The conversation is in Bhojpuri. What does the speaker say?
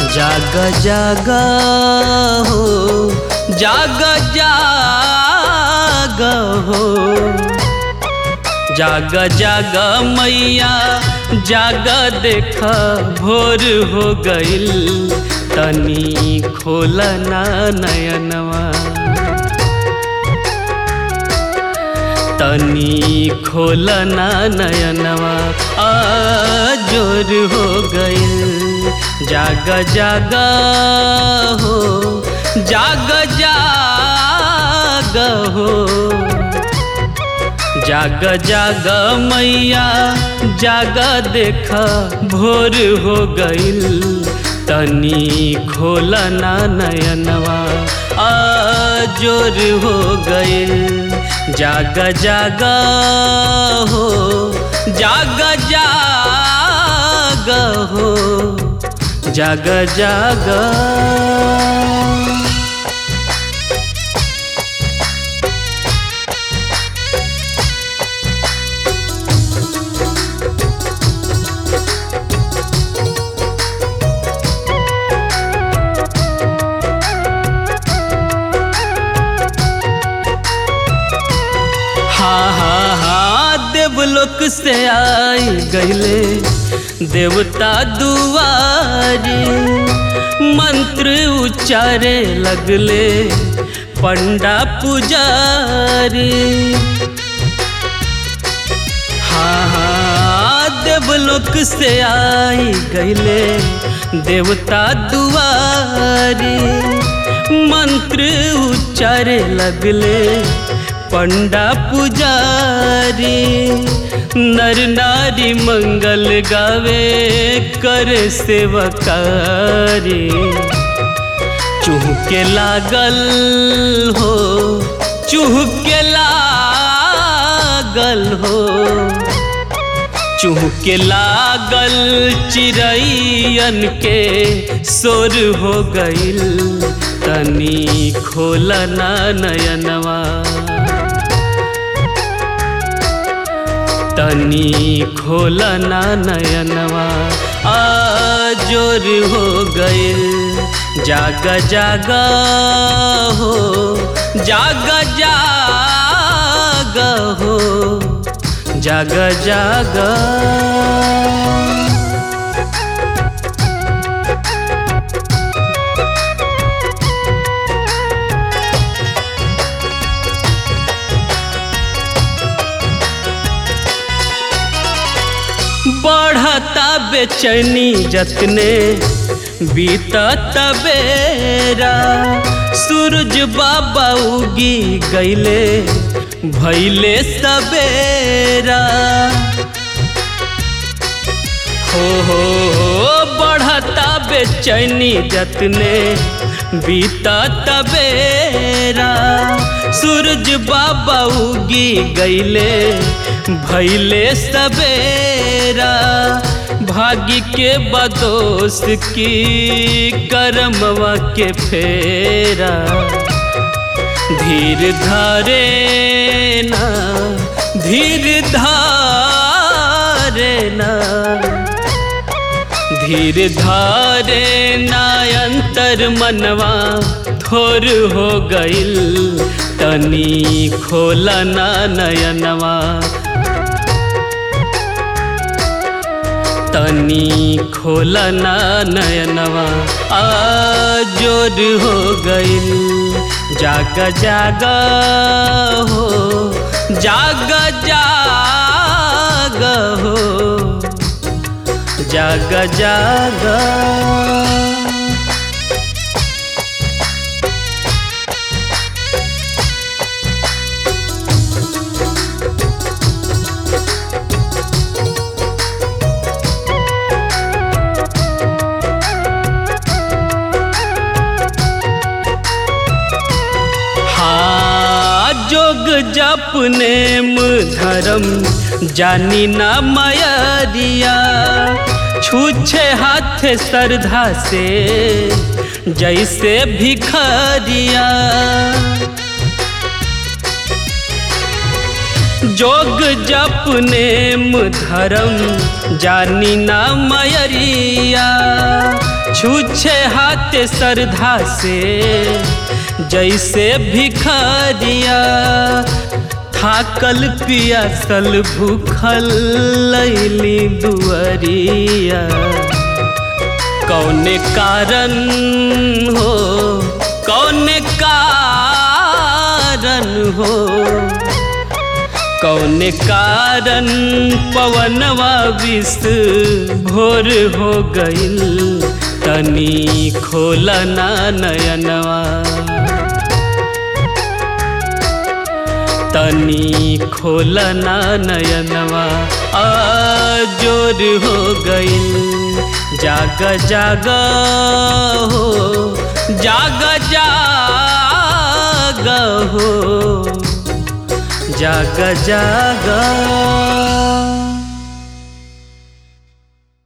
जाग जाग हो जाग जाग हो जाग जाग मैया जाग देख भोर हो गइल तनी खोलना नयनवा तनी खोलना नयनवा आ जोर हो गइल जाग जाग हो जाग जाग हो जाग जाग मैया जाग देख भोर हो गइल तनी खोलना नयनवा आ जोर हो गइल जाग जाग हो जाग जाग हो जाग जाग हा हा हा देवलोक से आई गईले देवता दुआरी मंत्र उच्चारे लगले पंडा पुजारी हा हा देवलोक से आई गईले देवता दुआरी मंत्र उच्चारे लगले पंडा पुजारी नर नारी मंगल गावे कर सेवकारी चूहके लागल हो चूहके लागल हो चूहके लागल चिड़ैयन के शोर हो गइल तनी खोलना नयनवा तनी खोलना नयनवा आ जोर हो गइल जाग जाग हो जाग जाग हो जाग जाग बढ़ता बेचैनी जतने बीतत बेरा सूरज बाबा उगी गईले भैले सबेरा हो हो हो बढ़ता बेचैनी जतने बीतत बेरा सूरज बाबा उगी गईले भैले सबेरा भाग्य के बदोस की करमवा के फेरा धीर धारे ना धीर धारे ना धीर धारे ना अंतर मनवा थोर हो गइल तनी खोलना नयनवा तनी खोलना नयनवा आ जोर हो गइल जाग जाग हो जाग जाग हो जाग जाग हाँ जोग जप नेम धर्म जानी ना मयरिया छूछे हाथ श्रद्धा से जैसे भिखरिया जोग जप नेम धर्म जानी ना मयरिया छूछे हाथ श्रद्धा से जैसे भिखारिया थाकल पियासल भूखल लैली दुअरिया कौने कारण हो कौने कारण हो कौने कारण पवनवा विष भोर हो गईल तनी खोलना नयनवा तनी खोलना नयनवा जोर हो गईल जाग जाग हो जाग जाग हो जाग जाग